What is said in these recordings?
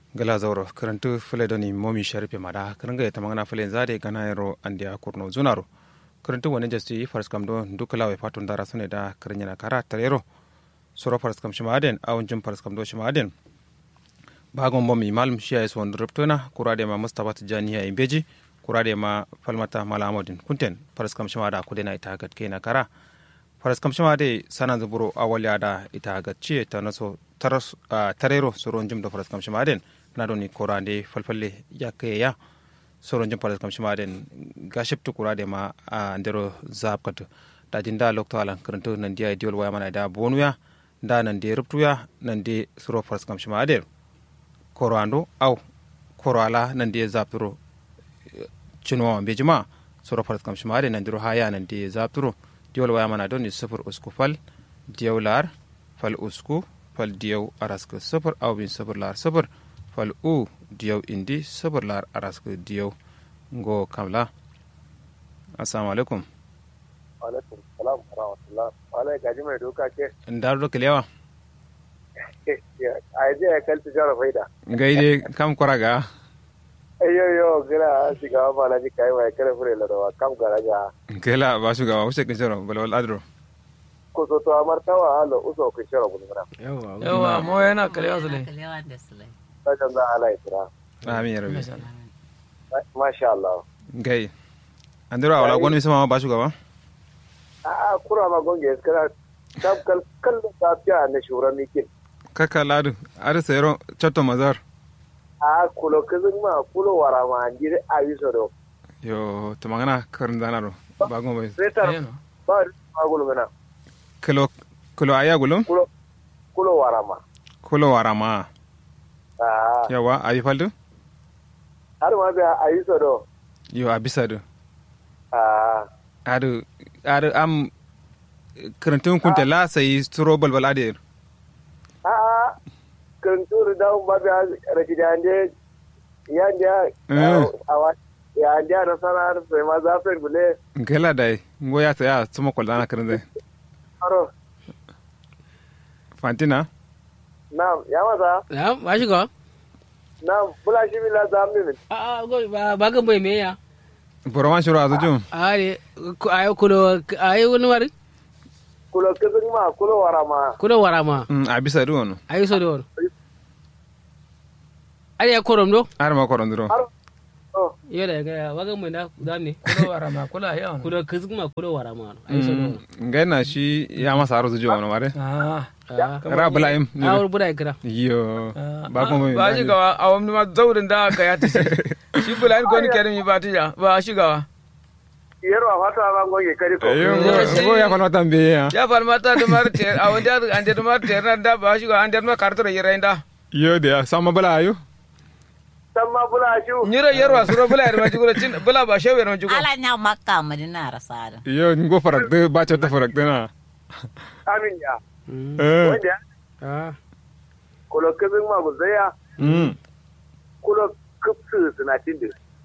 gala zauro karantu fule doni momi sharife mada karanga ya tamangana fule zade gana yaro andi a kurno zunaro karantu wani jasti faras kam do dukala we fatun dara sune da karanya kara tarero soro faras kam shima aden awon jum faras kam do shima aden bagon momi malum shiya is won ruptona kurade ma mustafa tijani ya imbeji kurade ma falmata malamodin kunten faras kam shima da kudena ita gat kena kara faras kam shima de sanan zuburo awalya da ita gat ciye ta naso tarero soron jum da faras kam shima aden na doni korande falfalle yakke ya soron jum faras kam shima aden ga sheptu kurade ma a ndero zabkat da jinda lokto alan karanto nan dia diol waya mana da bonuya da nan de ruptuya nan de soro faras kam shima aden korando aw korala nan de zapturo cinwa be jima soro faras kam shima aden nan diro haya nan de zapturo diol waya mana doni sufur usku fal diyawlar fal usku fal diyaw araska sufur aw bin sufur lar sufur fal u diyaw indi sufur lar araska diyaw ngo kamla assalamu alaikum alaikum salam wa rahmatullah wala gaji mai doka ce ndaru do kelewa a je ya kalti jara faida gaide kam koraga ayyo yo gira shiga ba la ji kai mai kare fure la dawa kam garaja kela ba su gawa ushe kinjero bala wal adro ko so to amar tawa halo uso ko shara bulu mara yawa mo yana kalewa sule ta kan za ala itira amin ya rabbi masha Allah gai andiro awala gon mi sama ba su gawa a a kura ma gonge skara kam kal kal da ta ne shura mikin kaka ladu ar sayro chatto mazar a kulo kizin ma kulo wara ma andire a wiso do yo to magana karin danaro ba gon bai setar Ayano. ba ma gulu mena kilo kilo aya gulum kulo kulo wara ma kulo warama a yawa ayi faldu har ma ga a wiso do yo abisa do a adu adu am karantun kunta la sai turo balbal ade a'a kan turu da ba ga rakidande yanda Eh. awa yanda na sanar sai ma za fe bule gela dai ngo ya saya tuma kol dana karin dai aro fantina na ya masa na ba shi ga na bula shi bila zamni min a a go ba ba ga bai me ya boroman shuru azu jum a ne ayo kulo ayo wani wari kulo kizin ma kulo wara ma kulo wara ma mm abisa du wono ayo so do ari ya korom do ar ma koron duro aro oh yo da ga ba ga mai da da ne kulo wara ma kula yawan kulo kizma kulo wara ma ayo so do ngai na shi ya masa aru jum wono mare ah a ra bulaim a bura kira yo ba ko mai ba shi gawa a wani ma zaurin da aka ya tashi shi bulayin ko ni kerin mi ba tija ba shi gawa yero a fata ma goge kari ko yo Yo, ngo ya falma tambe ya ya falmata da mar ter a wani da an da mar ter na da ba shi gawa an da ma kartar yira inda yo da sama bala ayo san ma bula shi nyira yarwa suro bula yar ma jigura cin bula ba shewe na jigura ala nya makka madina rasada yo ngo farak de ba ta farak de na amin ya eh wanda a kulo kizin ma guzaya mm kulo kupsu suna tindi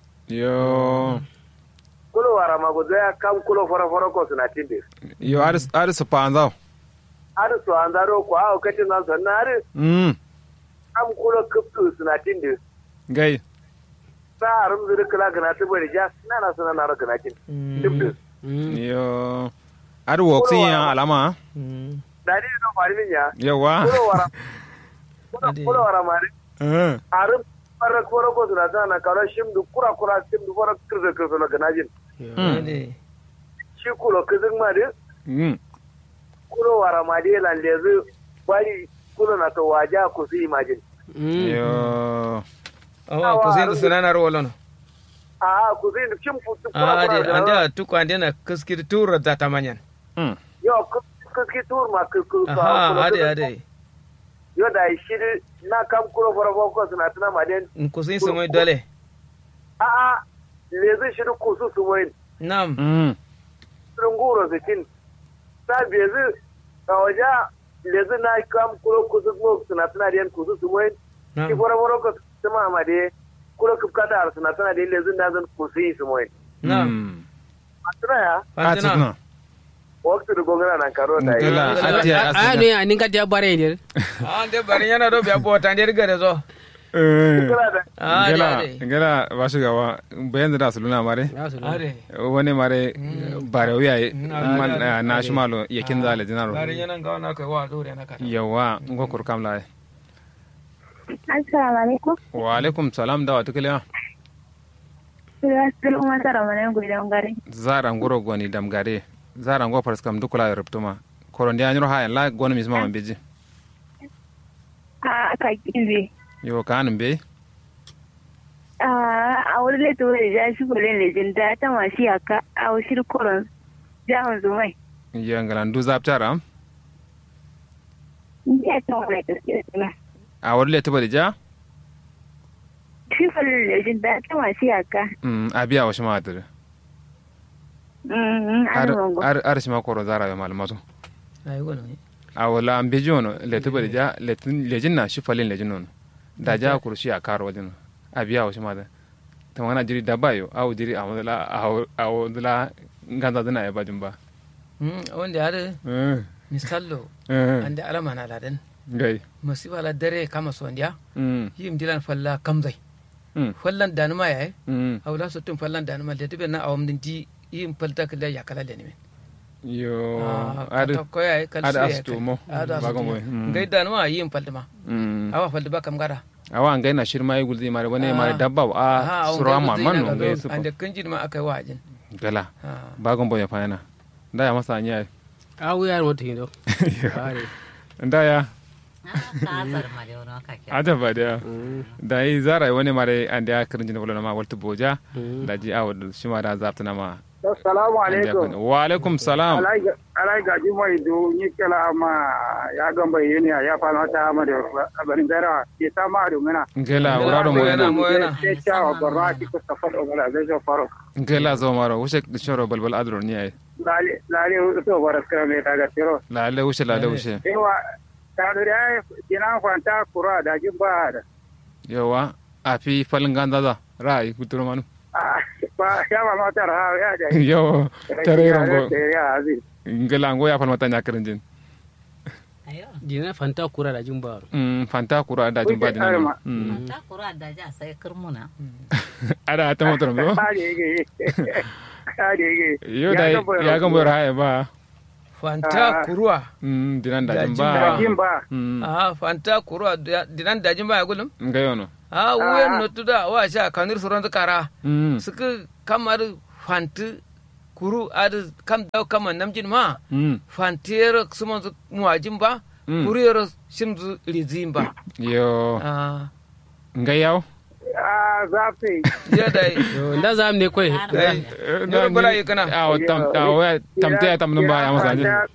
yo kulo wara ma guzaya kam kulo fara fara ko suna tindi yo ar ar su panzao har su an zaro ko a kacin nan sannan har mm kam kulo kupsu suna tindi gai sa arum zuri kala gana ta bari ja na na sana na ra gana kin dubdu yo ar woksin ya alama dadi no fari min ya yawa kulo wara kulo kulo wara mari eh arum fara koro ko suna ta na karo shim du kura kura shim du fara kirza kirza na gana jin shi kulo kizin ma de mm kulo wara ma de lan lezu bari kulo na to waja ku su imagine yo awa ku sai da sunanar walon a ku su shim futu a kura ade kura an da da tuku an da kaskir tura da tamanyan mm yo kuski tur ma kuku aha ade ade yo da shi na kam kulo fara ko suna tana ma den in ku sai sun wai dole a'a lezu shi ku su su wai nam mm nguro zikin ta bezi a waje lezi na kam kuro kusu mo suna tana da yan kusu su moyin nam ki fara fara ko sama ma de kuro kupka da suna tana da lezi na zan kusu yi su moyin nam tana ya fatina atsuna waktu da gongana nan karo da yi Ngela, ati a asina. ne a ninka ta bare ne an da bari yana do biya bota ne riga da zo Eh, kula da Ah, ngela ade. ngela ba shigawa bayan da suluna mare ya su Are. wani mare bare wuya Mm. man Ah, na shi malo yakin zale dinaro Garin yanan gawa na kai wa dore na kata. yawa ngo kur kam la Assalamu alaikum. wa alaikum salam da wata kiliya Sura sul umma tara manen gudan gare. zara ngoro goni dam gare zara ngo pars kam dukula ruptuma koron dia nyoro ha la goni misma man beji A aka kibe. yo kanum be A a wani leto da ja shi bolen lejin da ta mashi aka a wasu koron jahon zumai. ya ngala ndu zaptara Ni a ta wani gaskiya tuna. a wadi le tibali ja Shi bolen lejin da ta mashi aka. mm abiya wa shima adir Mm, an wango. ar ar shima koro zara ya malmato Ai gono ne. a wala an beji wono le tibali ja le lejin na shi falin lejin nono da ja kurshi a karo wajen abiya wa shima da ta magana jiri dabayo awu jiri a wadala a wadala ganza dina ya bajin ba Hmm, wanda ya da eh misallo eh ande alama na ladan. gai Masifa la dare kama sondiya. mm Yim dilan falla kamzai. mm Fallan danuma yayi. mm Hawla sotun fallan danuma da tibe na awam din di yim falta kala ya kala le ne. yo Ah, ar kata koya ai kalsu ar ya astu kai. mo Ada bagon astu. boy mm Ngai danuma yim falta ma. mm Awa falta ba kam gara. awa ngai na shirma yi gulzi mare wani mare Ah. dabba a awon sura gai ma gudai man na no ga ngai don- su Ande kanjin ma aka yi wajin. gala Ah. bagon boy fa yana da ya masa anya a wuya wata hindo are da ya kasar ma da wani kake aja ba da da yi zara wani mare an da kirin jin bulana ma walta boja da ji awa shi ma da zapta na ma assalamu an da alaikum kun- wa alaikum salam alai gaji mai do ni kala ma ya gamba yini ya fa mata ma da abarin gara ke ta ma do ngana ngela Ngela, wuraro mo moyena, yana moyena. ke ta wa barra ki ko safar o ngala zai jo faro ngela zo maro wuce shoro balbal adro ni ai lale lale to baras kara me ta ga tiro la le wuce la le wuce ewa ta do ya dina kwanta kura da jin ba da yawa a fi falin ganda za ra'ayi kuturo manu Ah, ba ya ba mata ra ya da yo tare rongo ya azi ngela ngo ya falmata nya kirin jin ayo jina fanta kura da jin baro Mm, fanta kura da jin ba Wuce arma. dinan ta kura da ja sai kirmuna ada ta motor mo ta da yake ta da yake yo da ya ga mo ra'ayi ba Fanta kuruwa. Mm, dinan da Da jin jin ba ba. jin ba Mm, Ah, fanta kuruwa da- dinan dajin ba ya gulum. nga yono Ah, wuyan notu da wa sha kanir suran kara. Mm, Suka kamar fanti kuru adu kam daw kama namjin ma. mm, Fantiyar suman su muwajin ba. Mm. Kuriyar shimzu rizin ba. yo Ah, nga yaw a zafi ya da yo nda zam ne koy Dai. Nyoro bala yi kana. awo tam awo tam te tam numba ya masa jin